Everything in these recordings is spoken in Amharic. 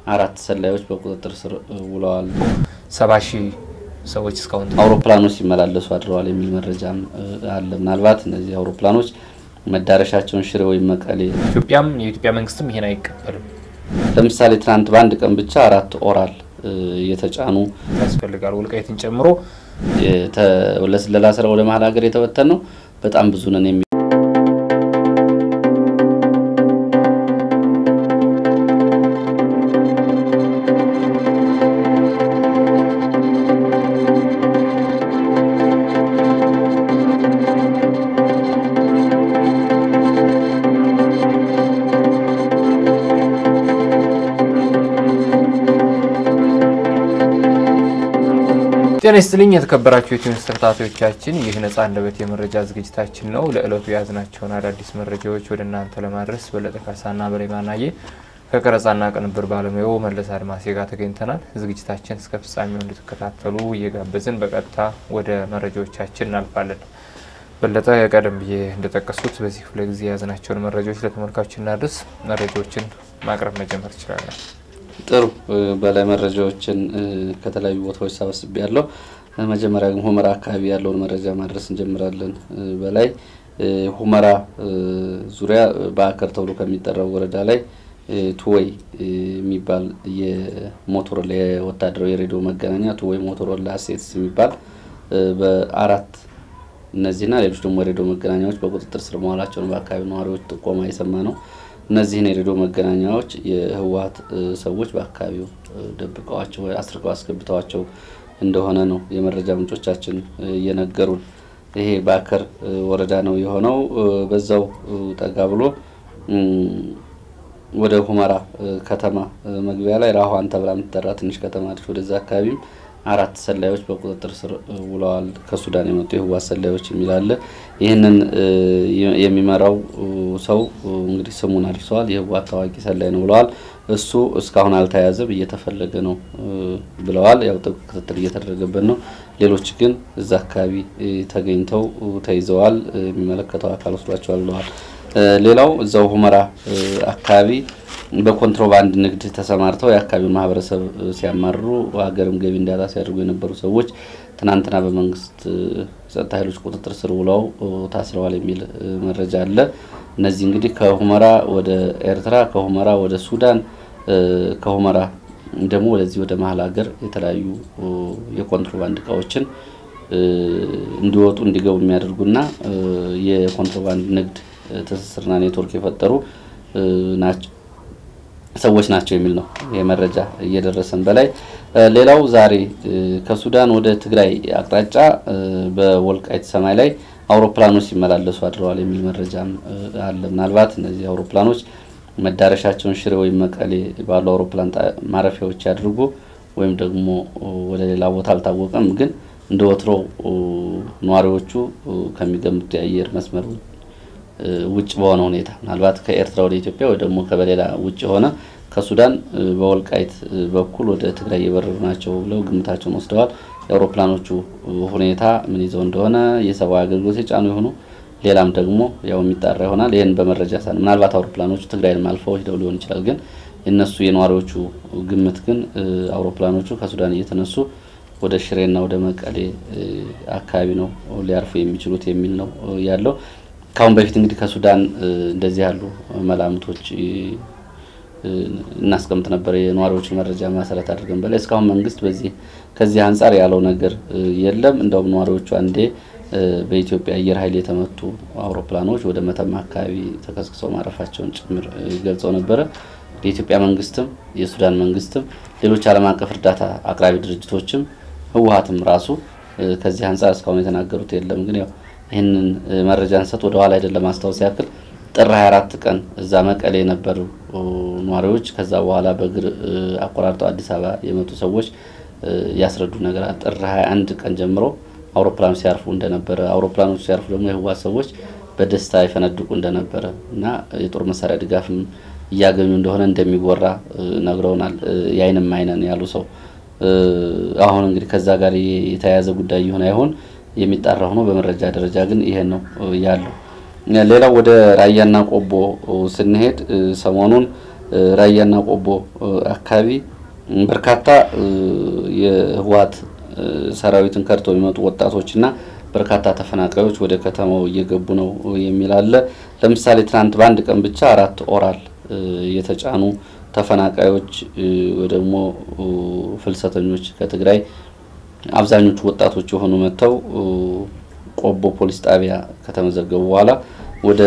አራት ሰላዮች በቁጥጥር ስር ውለዋል። ሰባ ሺህ ሰዎች እስካሁን አውሮፕላኖች ሲመላለሱ አድረዋል የሚል መረጃም አለ። ምናልባት እነዚህ አውሮፕላኖች መዳረሻቸውን ሽሬ ወይም መቀሌ ኢትዮጵያም የኢትዮጵያ መንግስትም ይሄን አይቀበልም ለምሳሌ ትናንት በአንድ ቀን ብቻ አራት ኦራል የተጫኑ ያስፈልጋል። ወልቃይትን ጨምሮ ለስለላ ስራ ወደ መሀል ሀገር የተበተን ነው በጣም ብዙ ነን የሚ ጤና ይስጥልኝ የተከበራችሁ የቲዩኒስ ተከታታዮቻችን፣ ይህ ነጻ አንደበት የመረጃ ዝግጅታችን ነው። ለዕለቱ የያዝናቸውን አዳዲስ መረጃዎች ወደ እናንተ ለማድረስ በለጠ ካሳና በላይ ማናየ ከቀረጻና ቅንብር ባለሙያው መለስ አድማሴ ጋር ተገኝተናል። ዝግጅታችን እስከ ፍጻሜው እንድትከታተሉ እየጋበዝን በቀጥታ ወደ መረጃዎቻችን እናልፋለን። በለጠ ቀደም ብዬ እንደጠቀሱት በዚህ ክፍለ ጊዜ የያዝናቸውን መረጃዎች ለተመልካቾች እናድርስ። መረጃዎችን ማቅረብ መጀመር ይችላለን። ጥሩ በላይ መረጃዎችን ከተለያዩ ቦታዎች ሰበስቤ ያለው መጀመሪያ ግን ሁመራ አካባቢ ያለውን መረጃ ማድረስ እንጀምራለን። በላይ ሁመራ ዙሪያ በአከር ተብሎ ከሚጠራው ወረዳ ላይ ቱወይ የሚባል የሞቶሮላ የወታደራዊ የሬዲዮ መገናኛ ቱወይ ሞቶሮላ ሴትስ የሚባል በአራት እነዚህና ሌሎች ደግሞ የሬዲዮ መገናኛዎች በቁጥጥር ስር መዋላቸውን በአካባቢ ነዋሪዎች ጥቆማ የሰማ ነው። እነዚህን የሬዲዮ መገናኛዎች የህወሀት ሰዎች በአካባቢው ደብቀዋቸው አስርቀው አስገብተዋቸው እንደሆነ ነው የመረጃ ምንጮቻችን እየነገሩን። ይሄ በአከር ወረዳ ነው የሆነው። በዛው ጠጋ ብሎ ወደ ሁመራ ከተማ መግቢያ ላይ ራኋን ተብላ የምትጠራ ትንሽ ከተማ አለች። ወደዛ አካባቢም አራት ሰላዮች በቁጥጥር ስር ውለዋል። ከሱዳን የመጡ የህወሓት ሰላዮች የሚል አለ። ይህንን የሚመራው ሰው እንግዲህ ስሙን አድርሰዋል። የህወሓት ታዋቂ ሰላይ ነው ብለዋል። እሱ እስካሁን አልተያዘም፣ እየተፈለገ ነው ብለዋል። ያው ጥብቅ ክትትል እየተደረገበት ነው። ሌሎች ግን እዛ አካባቢ ተገኝተው ተይዘዋል። የሚመለከተው አካል ወስዷቸዋል ብለዋል። ሌላው እዛው ሁመራ አካባቢ በኮንትሮባንድ ንግድ ተሰማርተው የአካባቢውን ማህበረሰብ ሲያማርሩ ሀገርም ገቢ እንዳጣ ሲያደርጉ የነበሩ ሰዎች ትናንትና በመንግስት ጸጥታ ኃይሎች ቁጥጥር ስር ውለው ታስረዋል የሚል መረጃ አለ። እነዚህ እንግዲህ ከሁመራ ወደ ኤርትራ፣ ከሁመራ ወደ ሱዳን፣ ከሁመራ ደግሞ ወደዚህ ወደ መሀል ሀገር የተለያዩ የኮንትሮባንድ እቃዎችን እንዲወጡ እንዲገቡ የሚያደርጉና የኮንትሮባንድ ንግድ ትስስርና ኔትወርክ የፈጠሩ ናቸው ሰዎች ናቸው የሚል ነው የመረጃ እየደረሰን በላይ። ሌላው ዛሬ ከሱዳን ወደ ትግራይ አቅጣጫ በወልቃይት ሰማይ ላይ አውሮፕላኖች ሲመላለሱ አድረዋል የሚል መረጃም አለ። ምናልባት እነዚህ አውሮፕላኖች መዳረሻቸውን ሽሬ ወይም መቀሌ ባሉ አውሮፕላን ማረፊያዎች ያድርጉ ወይም ደግሞ ወደ ሌላ ቦታ አልታወቀም። ግን እንደ ወትሮ ነዋሪዎቹ ከሚገምቱ የአየር መስመር ውጭ በሆነ ሁኔታ ምናልባት ከኤርትራ ወደ ኢትዮጵያ ወይ ደግሞ ከበሌላ ውጭ የሆነ ከሱዳን በወልቃይት በኩል ወደ ትግራይ እየበረሩ ናቸው ብለው ግምታቸውን ወስደዋል። የአውሮፕላኖቹ ሁኔታ ምን ይዘው እንደሆነ የሰብአዊ አገልግሎት የጫኑ የሆኑ ሌላም ደግሞ ያው የሚጣራ ይሆናል። ይህን በመረጃ ሳን ምናልባት አውሮፕላኖቹ ትግራይን አልፈው ሂደው ሊሆን ይችላል። ግን የነሱ የነዋሪዎቹ ግምት ግን አውሮፕላኖቹ ከሱዳን እየተነሱ ወደ ሽሬና ወደ መቀሌ አካባቢ ነው ሊያርፉ የሚችሉት የሚል ነው ያለው። ከአሁን በፊት እንግዲህ ከሱዳን እንደዚህ ያሉ መላምቶች እናስቀምጥ ነበር የነዋሪዎችን መረጃ መሰረት አድርገን በላይ እስካሁን መንግስት በዚህ ከዚህ አንጻር ያለው ነገር የለም። እንደውም ነዋሪዎቹ አንዴ በኢትዮጵያ አየር ኃይል የተመቱ አውሮፕላኖች ወደ መተማ አካባቢ ተከስክሰው ማረፋቸውን ጭምር ገልጸው ነበረ። የኢትዮጵያ መንግስትም የሱዳን መንግስትም ሌሎች ዓለም አቀፍ እርዳታ አቅራቢ ድርጅቶችም ህወሀትም ራሱ ከዚህ አንጻር እስካሁን የተናገሩት የለም። ግን ያው ይህንን መረጃ እንሰጥ ወደ ኋላ አይደለም ማስታወስ ያክል ጥር 24 ቀን እዛ መቀሌ የነበሩ ነዋሪዎች ከዛ በኋላ በእግር አቆራርጠው አዲስ አበባ የመጡ ሰዎች ያስረዱ ነገር ጥር 21 ቀን ጀምሮ አውሮፕላኖች ሲያርፉ እንደነበረ አውሮፕላኖች ሲያርፉ ደግሞ የህወሓት ሰዎች በደስታ ይፈነድቁ እንደነበረ እና የጦር መሳሪያ ድጋፍም እያገኙ እንደሆነ እንደሚወራ ነግረውናል። የአይንም አይነን ያሉ ሰው አሁን እንግዲህ ከዛ ጋር የተያያዘ ጉዳይ ይሁን አይሆን የሚጣራ ሆኖ በመረጃ ደረጃ ግን ይሄን ነው ያለው። ሌላው ወደ ራያና ቆቦ ስንሄድ ሰሞኑን ራያና ቆቦ አካባቢ በርካታ የህወሓት ሰራዊትን ከድተው የሚመጡ ወጣቶችና በርካታ ተፈናቃዮች ወደ ከተማው እየገቡ ነው የሚል አለ። ለምሳሌ ትናንት በአንድ ቀን ብቻ አራት ኦራል የተጫኑ ተፈናቃዮች ወይ ደግሞ ፍልሰተኞች ከትግራይ አብዛኞቹ ወጣቶች የሆኑ መጥተው ቆቦ ፖሊስ ጣቢያ ከተመዘገቡ በኋላ ወደ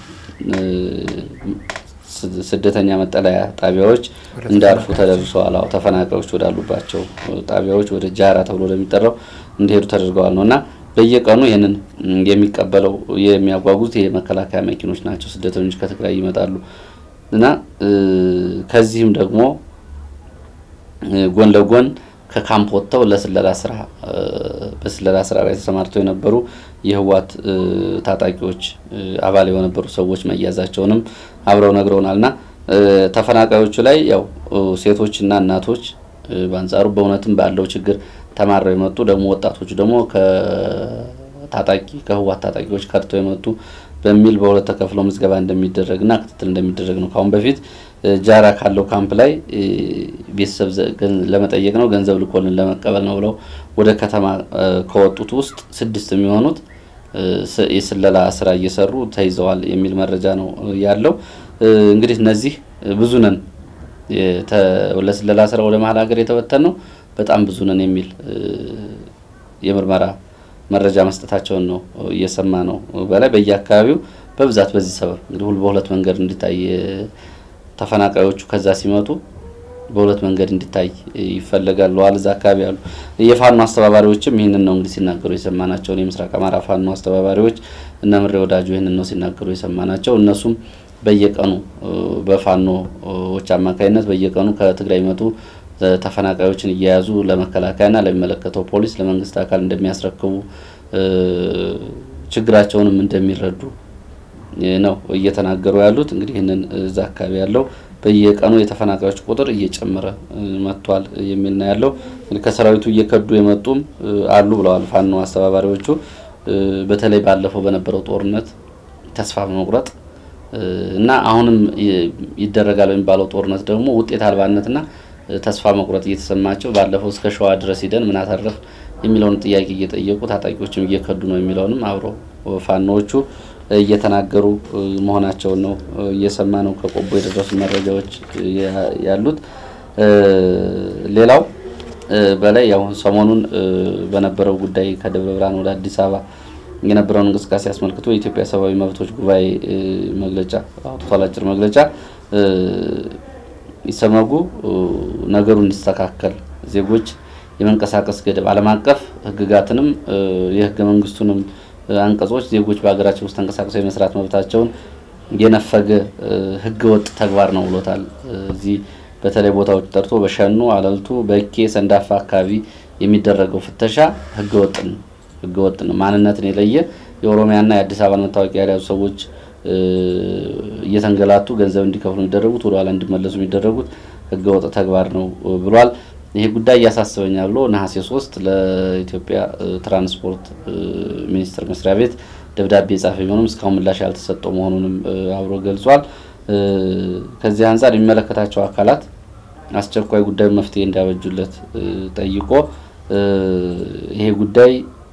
ስደተኛ መጠለያ ጣቢያዎች እንዳልፉ ተደርሰዋል። አዎ ተፈናቃዮች ወዳሉባቸው ጣቢያዎች ወደ ጃራ ተብሎ ለሚጠራው እንዲሄዱ ተደርገዋል ነው እና በየቀኑ ይህንን የሚቀበለው የሚያጓጉዙት የመከላከያ መኪኖች ናቸው። ስደተኞች ከትግራይ ይመጣሉ እና ከዚህም ደግሞ ጎን ለጎን ከካምፕ ወጥተው ለስለላ ስራ በስለላ ስራ ላይ ተሰማርተው የነበሩ የህወሓት ታጣቂዎች አባል የነበሩ ሰዎች መያዛቸውንም አብረው ነግረውናል። እና ተፈናቃዮቹ ላይ ያው ሴቶችና እናቶች በአንጻሩ በእውነትም ባለው ችግር ተማረው የመጡ ደግሞ ወጣቶቹ ደግሞ ከታጣቂ ከህወሓት ታጣቂዎች ከድተው የመጡ በሚል በሁለት ተከፍለው ምዝገባ እንደሚደረግና ክትትል እንደሚደረግ ነው። ካሁን በፊት ጃራ ካለው ካምፕ ላይ ቤተሰብ ለመጠየቅ ነው ገንዘብ ልኮልን ለመቀበል ነው ብለው ወደ ከተማ ከወጡት ውስጥ ስድስት የሚሆኑት የስለላ ስራ እየሰሩ ተይዘዋል የሚል መረጃ ነው ያለው። እንግዲህ እነዚህ ብዙ ነን ለስለላ ስራ ወደ መሀል ሀገር የተበተን ነው በጣም ብዙ ነን የሚል የምርመራ መረጃ መስጠታቸውን ነው እየሰማ ነው። በላይ በየአካባቢው በብዛት በዚህ ሰበብ እንግዲህ ሁሉ በሁለት መንገድ እንዲታይ ተፈናቃዮቹ ከዛ ሲመጡ በሁለት መንገድ እንዲታይ ይፈለጋል ብለዋል። እዛ አካባቢ ያሉ የፋኖ አስተባባሪዎችም ይህንን ነው እንግዲህ ሲናገሩ የሰማናቸውን የምስራቅ አማራ ፋኖ አስተባባሪዎች እነ ምሬ ወዳጁ ይህንን ነው ሲናገሩ የሰማናቸው። እነሱም በየቀኑ በፋኖዎች አማካኝነት በየቀኑ ከትግራይ መጡ ተፈናቃዮችን እየያዙ ለመከላከያና ለሚመለከተው ፖሊስ ለመንግስት አካል እንደሚያስረክቡ ችግራቸውንም እንደሚረዱ ነው እየተናገሩ ያሉት። እንግዲህ ይህንን እዛ አካባቢ ያለው በየቀኑ የተፈናቃዮች ቁጥር እየጨመረ መጥቷል የሚል ነው ያለው። እንግዲህ ከሰራዊቱ እየከዱ የመጡም አሉ ብለዋል ፋኖ አስተባባሪዎቹ። በተለይ ባለፈው በነበረው ጦርነት ተስፋ በመቁረጥ እና አሁንም ይደረጋል በሚባለው ጦርነት ደግሞ ውጤት አልባነትና ተስፋ መቁረጥ እየተሰማቸው ባለፈው እስከ ሸዋ ድረስ ሂደን ምን አተረፍ የሚለውን ጥያቄ እየጠየቁ ታጣቂዎችም እየከዱ ነው የሚለውንም አብረው ፋኖዎቹ እየተናገሩ መሆናቸውን ነው እየሰማ ነው ከቆቦ የደረሱ መረጃዎች ያሉት። ሌላው በላይ ያው ሰሞኑን በነበረው ጉዳይ ከደብረ ብርሃን ወደ አዲስ አበባ የነበረውን እንቅስቃሴ አስመልክቶ የኢትዮጵያ ሰብአዊ መብቶች ጉባኤ መግለጫ አውጥቷል። አጭር መግለጫ ይሰመጉ ነገሩ እንዲስተካከል ዜጎች የመንቀሳቀስ ገደብ ዓለም አቀፍ ሕግጋትንም የህገ መንግስቱንም አንቀጾች ዜጎች በሀገራቸው ውስጥ ተንቀሳቅሰው የመስራት መብታቸውን የነፈገ ህገ ወጥ ተግባር ነው ብሎታል። እዚህ በተለይ ቦታዎች ጠርቶ በሸኑ፣ አለልቱ፣ በኬ፣ ሰንዳፋ አካባቢ የሚደረገው ፍተሻ ህገ ወጥ ነው ህገ ወጥ ነው። ማንነትን የለየ የኦሮሚያና የአዲስ አበባን መታወቂያ የያዙ ሰዎች እየተንገላቱ ገንዘብ እንዲከፍሉ የሚደረጉት ወደኋላ እንዲመለሱ የሚደረጉት ህገወጥ ተግባር ነው ብሏል። ይሄ ጉዳይ እያሳስበኛል ብሎ ነሐሴ ሶስት ለኢትዮጵያ ትራንስፖርት ሚኒስቴር መስሪያ ቤት ደብዳቤ የጻፈ ቢሆንም እስካሁን ምላሽ ያልተሰጠው መሆኑንም አብሮ ገልጿል። ከዚህ አንጻር የሚመለከታቸው አካላት አስቸኳይ ጉዳዩ መፍትሄ እንዲያበጁለት ጠይቆ ይሄ ጉዳይ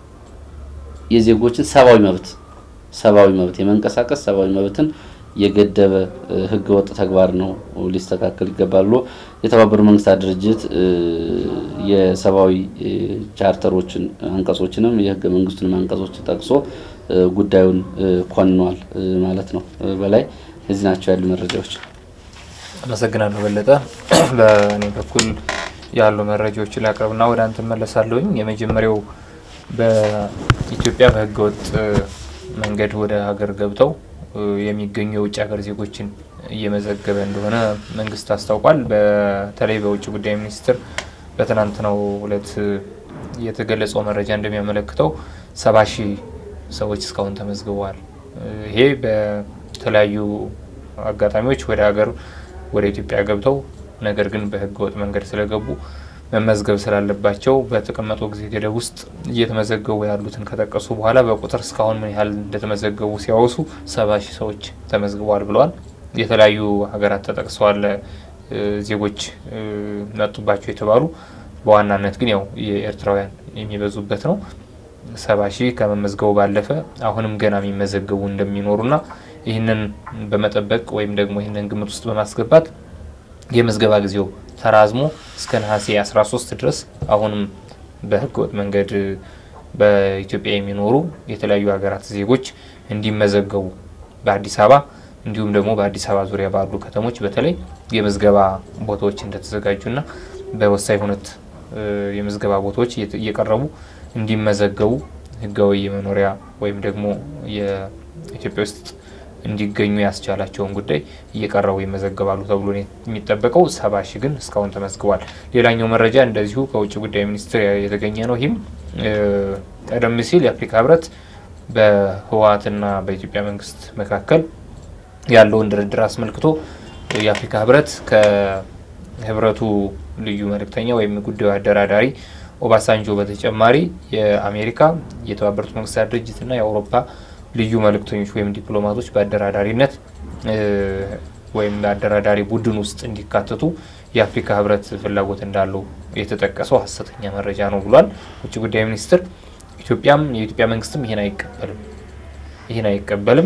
የዜጎችን ሰብአዊ መብት ሰብአዊ መብት የመንቀሳቀስ ሰብአዊ መብትን የገደበ ህገወጥ ተግባር ነው፣ ሊስተካከል ይገባል ብሎ የተባበሩት መንግስታት ድርጅት የሰብአዊ ቻርተሮችን አንቀጾችንም የህገ መንግስቱንም አንቀጾችን ጠቅሶ ጉዳዩን ኮንኗል ማለት ነው። በላይ እዚህ ናቸው ያሉ መረጃዎች። አመሰግናለሁ በለጠ። በእኔ በኩል ያሉ መረጃዎችን ላቅርብና ወደ አንተ መለሳለሁኝ። የመጀመሪያው በኢትዮጵያ በህገወጥ መንገድ ወደ ሀገር ገብተው የሚገኙ የውጭ ሀገር ዜጎችን እየመዘገበ እንደሆነ መንግስት አስታውቋል። በተለይ በውጭ ጉዳይ ሚኒስቴር በትናንትናው ዕለት የተገለጸው መረጃ እንደሚያመለክተው ሰባ ሺህ ሰዎች እስካሁን ተመዝግበዋል። ይሄ በተለያዩ አጋጣሚዎች ወደ ሀገር ወደ ኢትዮጵያ ገብተው ነገር ግን በህገወጥ መንገድ ስለገቡ መመዝገብ ስላለባቸው በተቀመጠው ጊዜ ገደብ ውስጥ እየተመዘገቡ ያሉትን ከጠቀሱ በኋላ በቁጥር እስካሁን ምን ያህል እንደተመዘገቡ ሲያወሱ ሰባ ሺህ ሰዎች ተመዝግበዋል ብለዋል። የተለያዩ ሀገራት ተጠቅሰዋል። ዜጎች መጡባቸው የተባሉ በዋናነት ግን ያው የኤርትራውያን የሚበዙበት ነው። ሰባ ሺህ ከመመዝገቡ ባለፈ አሁንም ገና የሚመዘገቡ እንደሚኖሩና ይህንን በመጠበቅ ወይም ደግሞ ይህንን ግምት ውስጥ በማስገባት የምዝገባ ጊዜው ተራዝሞ እስከ ነሐሴ 13 ድረስ አሁንም በህገወጥ መንገድ በኢትዮጵያ የሚኖሩ የተለያዩ ሀገራት ዜጎች እንዲመዘገቡ በአዲስ አበባ እንዲሁም ደግሞ በአዲስ አበባ ዙሪያ ባሉ ከተሞች በተለይ የምዝገባ ቦታዎች እንደተዘጋጁና በወሳኝ ሁነት የምዝገባ ቦታዎች እየቀረቡ እንዲመዘገቡ ህጋዊ የመኖሪያ ወይም ደግሞ የኢትዮጵያ ውስጥ እንዲገኙ ያስቻላቸውን ጉዳይ እየቀረቡ ይመዘገባሉ ተብሎ የሚጠበቀው ሰባ ሺህ ግን እስካሁን ተመዝግቧል። ሌላኛው መረጃ እንደዚሁ ከውጭ ጉዳይ ሚኒስቴር የተገኘ ነው። ይህም ቀደም ሲል የአፍሪካ ህብረት በህወሓትና በኢትዮጵያ መንግስት መካከል ያለውን ድርድር አስመልክቶ የአፍሪካ ህብረት ከህብረቱ ልዩ መልእክተኛ ወይም ጉዳዩ አደራዳሪ ኦባሳንጆ በተጨማሪ የአሜሪካ የተባበሩት መንግስታት ድርጅትና የአውሮፓ ልዩ መልእክተኞች ወይም ዲፕሎማቶች በአደራዳሪነት ወይም በአደራዳሪ ቡድን ውስጥ እንዲካተቱ የአፍሪካ ህብረት ፍላጎት እንዳለው የተጠቀሰው ሀሰተኛ መረጃ ነው ብሏል ውጭ ጉዳይ ሚኒስትር። ኢትዮጵያም የኢትዮጵያ መንግስትም ይህን አይቀበልም ይህን አይቀበልም።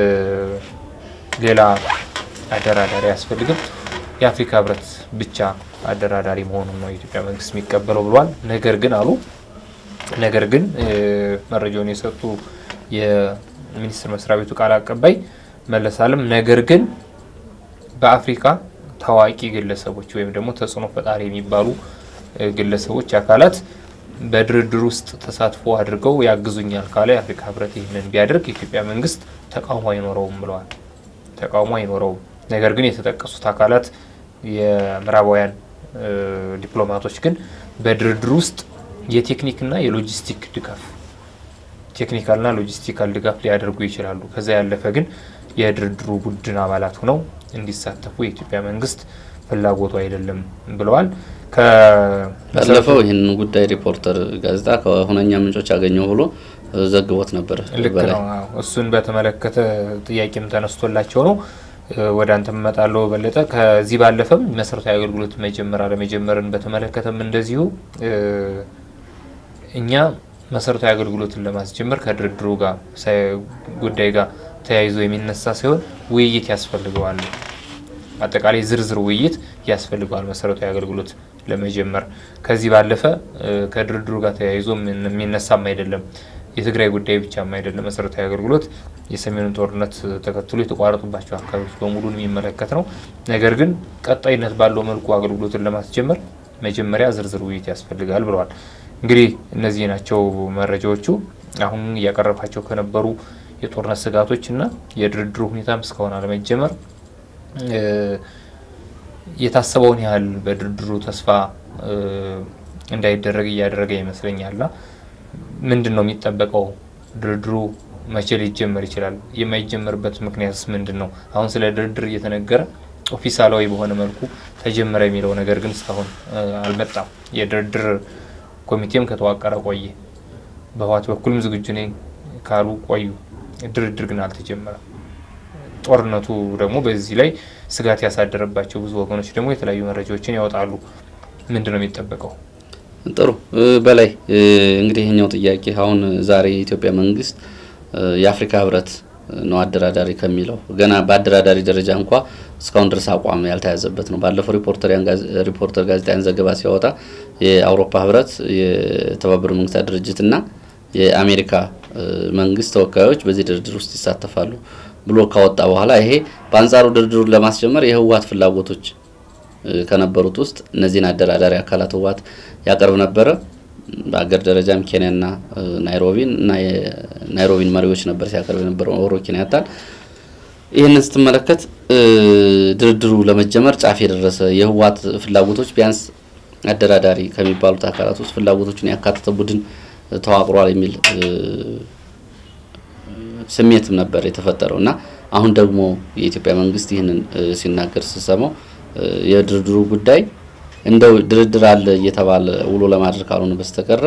ሌላ አደራዳሪ አያስፈልግም። የአፍሪካ ህብረት ብቻ አደራዳሪ መሆኑን ነው የኢትዮጵያ መንግስት የሚቀበለው ብሏል። ነገር ግን አሉ ነገር ግን መረጃውን የሰጡ የሚኒስቴር መስሪያ ቤቱ ቃል አቀባይ መለስ አለም ነገር ግን በአፍሪካ ታዋቂ ግለሰቦች ወይም ደግሞ ተጽዕኖ ፈጣሪ የሚባሉ ግለሰቦች አካላት በድርድር ውስጥ ተሳትፎ አድርገው ያግዙኛል ካለ የአፍሪካ ህብረት ይህንን ቢያደርግ የኢትዮጵያ መንግስት ተቃውሞ አይኖረውም ብለዋል። ተቃውሞ አይኖረውም። ነገር ግን የተጠቀሱት አካላት የምዕራባውያን ዲፕሎማቶች ግን በድርድር ውስጥ የቴክኒክና የሎጂስቲክ ድጋፍ ቴክኒካልና ሎጂስቲካል ድጋፍ ሊያደርጉ ይችላሉ። ከዛ ያለፈ ግን የድርድሩ ቡድን አባላት ሆነው እንዲሳተፉ የኢትዮጵያ መንግስት ፍላጎቱ አይደለም ብለዋል። ባለፈው ይህንን ጉዳይ ሪፖርተር ጋዜጣ ከሁነኛ ምንጮች ያገኘው ብሎ ዘግቦት ነበር። ልክ ነው። እሱን በተመለከተ ጥያቄም ተነስቶላቸው ነው ወደ አንተ እመጣለሁ በለጠ። ከዚህ ባለፈም መሰረታዊ አገልግሎት መጀመር አለመጀመርን በተመለከተም እንደዚሁ እኛ መሰረታዊ አገልግሎትን ለማስጀመር ከድርድሩ ጋር ጉዳይ ጋር ተያይዞ የሚነሳ ሲሆን ውይይት ያስፈልገዋል። አጠቃላይ ዝርዝር ውይይት ያስፈልገዋል መሰረታዊ አገልግሎት ለመጀመር። ከዚህ ባለፈ ከድርድሩ ጋር ተያይዞ የሚነሳም አይደለም። የትግራይ ጉዳይ ብቻም አይደለም። መሰረታዊ አገልግሎት የሰሜኑን ጦርነት ተከትሎ የተቋረጡባቸው አካባቢዎች በሙሉን የሚመለከት ነው። ነገር ግን ቀጣይነት ባለው መልኩ አገልግሎትን ለማስጀመር መጀመሪያ ዝርዝር ውይይት ያስፈልጋል ብለዋል። እንግዲህ እነዚህ ናቸው መረጃዎቹ። አሁን እያቀረባቸው ከነበሩ የጦርነት ስጋቶች እና የድርድሩ ሁኔታም እስካሁን አለመጀመር የታሰበውን ያህል በድርድሩ ተስፋ እንዳይደረግ እያደረገ ይመስለኛልና ምንድን ነው የሚጠበቀው? ድርድሩ መቼ ሊጀመር ይችላል? የማይጀመርበት ምክንያትስ ምንድን ነው? አሁን ስለ ድርድር እየተነገረ ኦፊሳላዊ በሆነ መልኩ ተጀመረ የሚለው ነገር ግን እስካሁን አልመጣም። የድርድር ኮሚቴም ከተዋቀረ ቆየ። በህወሓት በኩልም ዝግጁ ነኝ ካሉ ቆዩ። ድርድር ግን አልተጀመረም። ጦርነቱ ደግሞ በዚህ ላይ ስጋት ያሳደረባቸው ብዙ ወገኖች ደግሞ የተለያዩ መረጃዎችን ያወጣሉ። ምንድን ነው የሚጠበቀው? ጥሩ በላይ እንግዲህ ይህኛው ጥያቄ አሁን ዛሬ የኢትዮጵያ መንግስት የአፍሪካ ህብረት ነው አደራዳሪ ከሚለው ገና በአደራዳሪ ደረጃ እንኳ እስካሁን ድረስ አቋም ያልተያዘበት ነው። ባለፈው ሪፖርተር ጋዜጣን ዘገባ ሲያወጣ የአውሮፓ ህብረት፣ የተባበሩ መንግስታት ድርጅትና የአሜሪካ መንግስት ተወካዮች በዚህ ድርድር ውስጥ ይሳተፋሉ ብሎ ካወጣ በኋላ ይሄ በአንጻሩ ድርድሩን ለማስጀመር የህወሓት ፍላጎቶች ከነበሩት ውስጥ እነዚህን አደራዳሪ አካላት ህወሓት ያቀርብ ነበረ። በአገር ደረጃም ኬንያና ናይሮቢን እና የናይሮቢን መሪዎች ነበር ሲያቀርብ የነበረው ኡሁሩ ኬንያታን። ይህንን ስትመለከት ድርድሩ ለመጀመር ጫፍ የደረሰ የህወሓት ፍላጎቶች ቢያንስ አደራዳሪ ከሚባሉት አካላት ውስጥ ፍላጎቶችን ያካተተ ቡድን ተዋቅሯል የሚል ስሜትም ነበር የተፈጠረው እና አሁን ደግሞ የኢትዮጵያ መንግስት ይህንን ሲናገር ስሰማው የድርድሩ ጉዳይ እንደው ድርድር አለ እየተባለ ውሎ ለማድረግ ካልሆነ በስተቀረ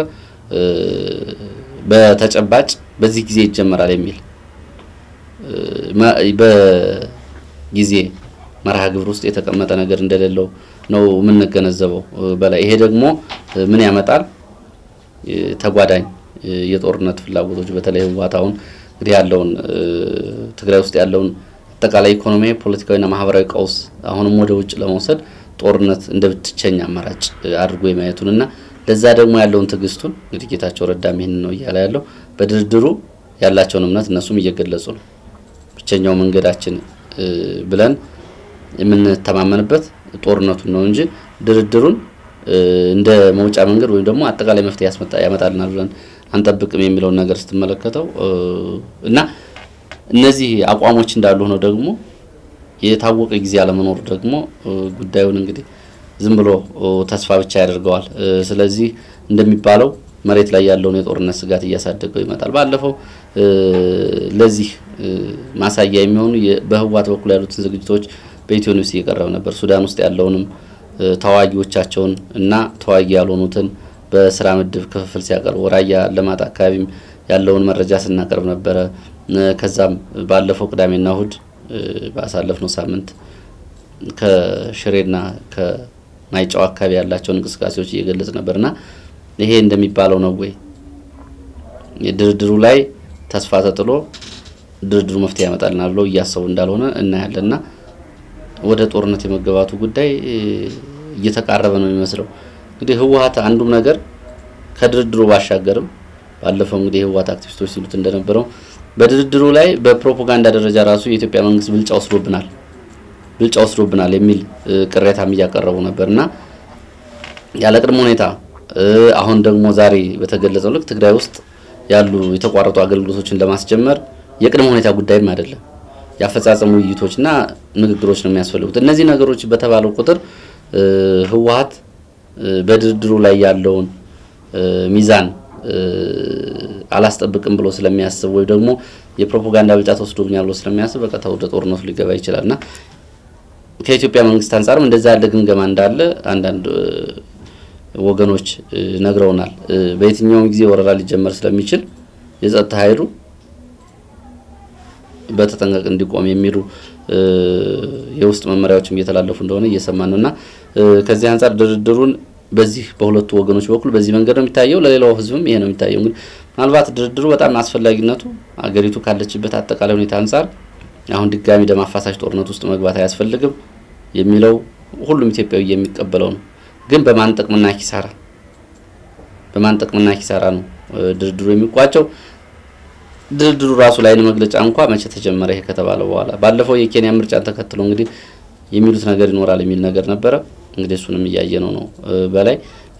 በተጨባጭ በዚህ ጊዜ ይጀመራል የሚል ጊዜ መርሃ ግብር ውስጥ የተቀመጠ ነገር እንደሌለው ነው የምንገነዘበው። በላይ ይሄ ደግሞ ምን ያመጣል? ተጓዳኝ የጦርነት ፍላጎቶች በተለይ ህወሓት አሁን እንግዲህ ያለውን ትግራይ ውስጥ ያለውን አጠቃላይ ኢኮኖሚ፣ ፖለቲካዊና ማህበራዊ ቀውስ አሁንም ወደ ውጭ ለመውሰድ ጦርነት እንደ ብቸኛ አማራጭ አድርጎ የማየቱንና ለዛ ደግሞ ያለውን ትዕግስቱን እንግዲህ ጌታቸው ረዳም ይህን ነው እያለ ያለው በድርድሩ ያላቸውን እምነት እነሱም እየገለጹ ነው። ብቸኛው መንገዳችን ብለን የምንተማመንበት ጦርነቱን ነው እንጂ ድርድሩን እንደ መውጫ መንገድ ወይም ደግሞ አጠቃላይ መፍትሄ ያመጣልናል ብለን አንጠብቅም የሚለውን ነገር ስትመለከተው እና እነዚህ አቋሞች እንዳሉ ሆነው ደግሞ የታወቀ ጊዜ አለመኖሩ ደግሞ ጉዳዩን እንግዲህ ዝም ብሎ ተስፋ ብቻ ያደርገዋል። ስለዚህ እንደሚባለው መሬት ላይ ያለውን የጦርነት ስጋት እያሳደገው ይመጣል። ባለፈው ለዚህ ማሳያ የሚሆኑ በህወሓት በኩል ያሉትን ዝግጅቶች በኢትዮ ኒውስ እየቀረበ ነበር። ሱዳን ውስጥ ያለውንም ተዋጊዎቻቸውን እና ተዋጊ ያልሆኑትን በስራ ምድብ ክፍፍል ሲያቀርቡ ራያ ለማጣ አካባቢም ያለውን መረጃ ስናቀርብ ነበረ። ከዛም ባለፈው ቅዳሜና እሁድ ባሳለፍነው ሳምንት ከሽሬና ከማይጨው አካባቢ ያላቸውን እንቅስቃሴዎች እየገለጽ ነበርና ይሄ እንደሚባለው ነው ወይ ድርድሩ ላይ ተስፋ ተጥሎ ድርድሩ መፍትሄ ያመጣልናል ብለው እያሰቡ እንዳልሆነ እናያለንና ወደ ጦርነት የመገባቱ ጉዳይ እየተቃረበ ነው የሚመስለው። እንግዲህ ህወሓት አንዱም ነገር ከድርድሩ ባሻገርም ባለፈው እንግዲህ የህወሓት አክቲቪስቶች ሲሉት እንደነበረው በድርድሩ ላይ በፕሮፓጋንዳ ደረጃ ራሱ የኢትዮጵያ መንግስት ብልጫ ወስዶብናል ብልጫ ወስዶብናል የሚል ቅሬታም እያቀረቡ ነበር እና ያለ ቅድመ ሁኔታ አሁን ደግሞ ዛሬ በተገለጸው ልክ ትግራይ ውስጥ ያሉ የተቋረጡ አገልግሎቶችን ለማስጀመር የቅድመ ሁኔታ ጉዳይም አይደለም የአፈጻጸም ውይይቶችና ንግግሮች ነው የሚያስፈልጉት። እነዚህ ነገሮች በተባለው ቁጥር ህወሓት በድርድሩ ላይ ያለውን ሚዛን አላስጠብቅም ብሎ ስለሚያስብ ወይም ደግሞ የፕሮፓጋንዳ ብልጫ ተወስዶብኛል ብሎ ስለሚያስብ በቀጥታ ወደ ጦርነቱ ሊገባ ይችላል እና ከኢትዮጵያ መንግስት አንጻርም እንደዛ ያለ ግምገማ እንዳለ አንዳንድ ወገኖች ነግረውናል። በየትኛውም ጊዜ ወረራ ሊጀመር ስለሚችል የጸጥታ ኃይሉ በተጠንቀቅ እንዲቆም የሚሉ የውስጥ መመሪያዎችም እየተላለፉ እንደሆነ እየሰማን ነው እና ከዚህ አንጻር ድርድሩን በዚህ በሁለቱ ወገኖች በኩል በዚህ መንገድ ነው የሚታየው። ለሌላው ህዝብም ይሄ ነው የሚታየው። እንግዲህ ምናልባት ድርድሩ በጣም አስፈላጊነቱ አገሪቱ ካለችበት አጠቃላይ ሁኔታ አንጻር አሁን ድጋሚ ደም አፋሳሽ ጦርነት ውስጥ መግባት አያስፈልግም የሚለው ሁሉም ኢትዮጵያዊ የሚቀበለው ነው። ግን በማን ጥቅምና ኪሳራ በማን ጥቅምና ኪሳራ ነው ድርድሩ የሚቋጨው? ድርድሩ ራሱ ላይ መግለጫ እንኳ መቼ ተጀመረ ይሄ ከተባለ በኋላ ባለፈው የኬንያ ምርጫን ተከትሎ እንግዲህ የሚሉት ነገር ይኖራል የሚል ነገር ነበረ። እንግዲህ እሱንም እያየ ነው ነው በላይ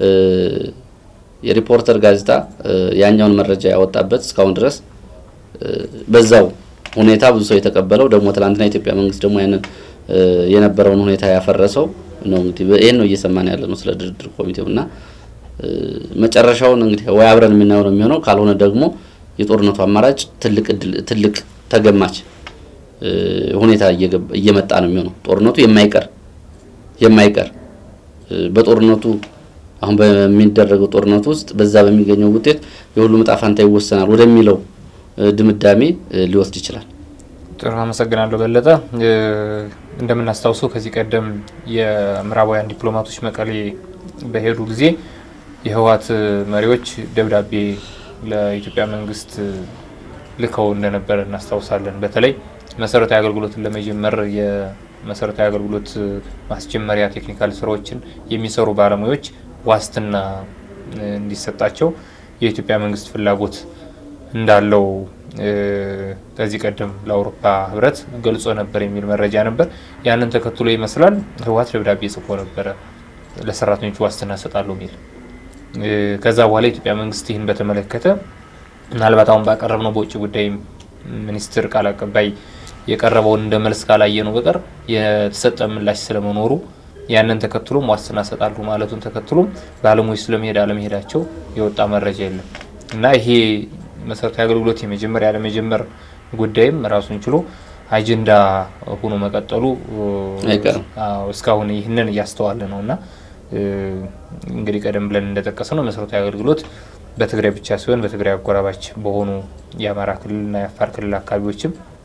የሪፖርተር ጋዜጣ ያኛውን መረጃ ያወጣበት እስካሁን ድረስ በዛው ሁኔታ ብዙ ሰው የተቀበለው ደግሞ ትላንትና የኢትዮጵያ መንግስት ደግሞ ያንን የነበረውን ሁኔታ ያፈረሰው ነው። እንግዲህ ይህን ነው እየሰማን ያለ ነው ስለ ድርድር ኮሚቴው እና መጨረሻውን እንግዲህ ወይ አብረን የምናየው ነው የሚሆነው። ካልሆነ ደግሞ የጦርነቱ አማራጭ ትልቅ ትልቅ ተገማች ሁኔታ እየመጣ ነው የሚሆነው። ጦርነቱ የማይቀር የማይቀር በጦርነቱ አሁን በሚደረገው ጦርነቱ ውስጥ በዛ በሚገኘው ውጤት የሁሉም ዕጣ ፈንታ ይወሰናል ወደሚለው ድምዳሜ ሊወስድ ይችላል። ጥሩ አመሰግናለሁ በለጠ። እንደምናስታውሰው ከዚህ ቀደም የምዕራባውያን ዲፕሎማቶች መቀሌ በሄዱ ጊዜ የህወሓት መሪዎች ደብዳቤ ለኢትዮጵያ መንግስት ልከው እንደነበረ እናስታውሳለን። በተለይ መሰረታዊ አገልግሎትን ለመጀመር የመሰረታዊ አገልግሎት ማስጀመሪያ ቴክኒካል ስራዎችን የሚሰሩ ባለሙያዎች ዋስትና እንዲሰጣቸው የኢትዮጵያ መንግስት ፍላጎት እንዳለው ከዚህ ቀደም ለአውሮፓ ህብረት ገልጾ ነበር የሚል መረጃ ነበር። ያንን ተከትሎ ይመስላል ህወሓት ደብዳቤ ጽፎ ነበረ ለሰራተኞቹ ዋስትና እሰጣለሁ የሚል። ከዛ በኋላ የኢትዮጵያ መንግስት ይህን በተመለከተ ምናልባት አሁን ባቀረብነው በውጭ ጉዳይ ሚኒስትር ቃል አቀባይ የቀረበውን እንደ መልስ ካላየ ነው በቀር የተሰጠ ምላሽ ስለመኖሩ ያንን ተከትሎም ዋስትና እሰጣለሁ ማለቱን ተከትሎም ባለሙያዎች ስለመሄድ አለመሄዳቸው የወጣ መረጃ የለም እና ይሄ መሰረታዊ አገልግሎት የመጀመር ያለመጀመር ጉዳይም ራሱን ችሎ አጀንዳ ሆኖ መቀጠሉ እስካሁን ይህንን እያስተዋለ ነው እና እንግዲህ ቀደም ብለን እንደጠቀሰ ነው መሰረታዊ አገልግሎት በትግራይ ብቻ ሲሆን በትግራይ አጎራባች በሆኑ የአማራ ክልልና የአፋር ክልል አካባቢዎችም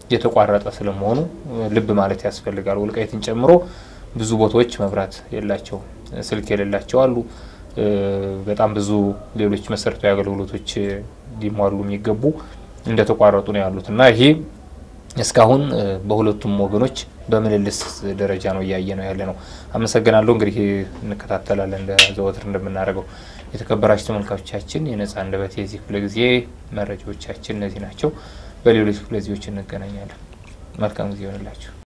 የተቋረጠ ስለመሆኑ ልብ ማለት ያስፈልጋል። ወልቃይትን ጨምሮ ብዙ ቦታዎች መብራት የላቸው፣ ስልክ የሌላቸው አሉ። በጣም ብዙ ሌሎች መሰረታዊ አገልግሎቶች ሊሟሉ የሚገቡ እንደተቋረጡ ነው ያሉት እና ይሄ እስካሁን በሁለቱም ወገኖች በምልልስ ደረጃ ነው እያየ ነው ያለ ነው። አመሰግናለሁ። እንግዲህ እንከታተላለን እንደ ዘወትር እንደምናደርገው። የተከበራችሁ ተመልካቾቻችን የነጻ አንደበት የዚህ ክፍለ ጊዜ መረጃዎቻችን እነዚህ ናቸው። በሌሎች ክፍለ ጊዜዎች እንገናኛለን። መልካም ጊዜ ይሆንላችሁ።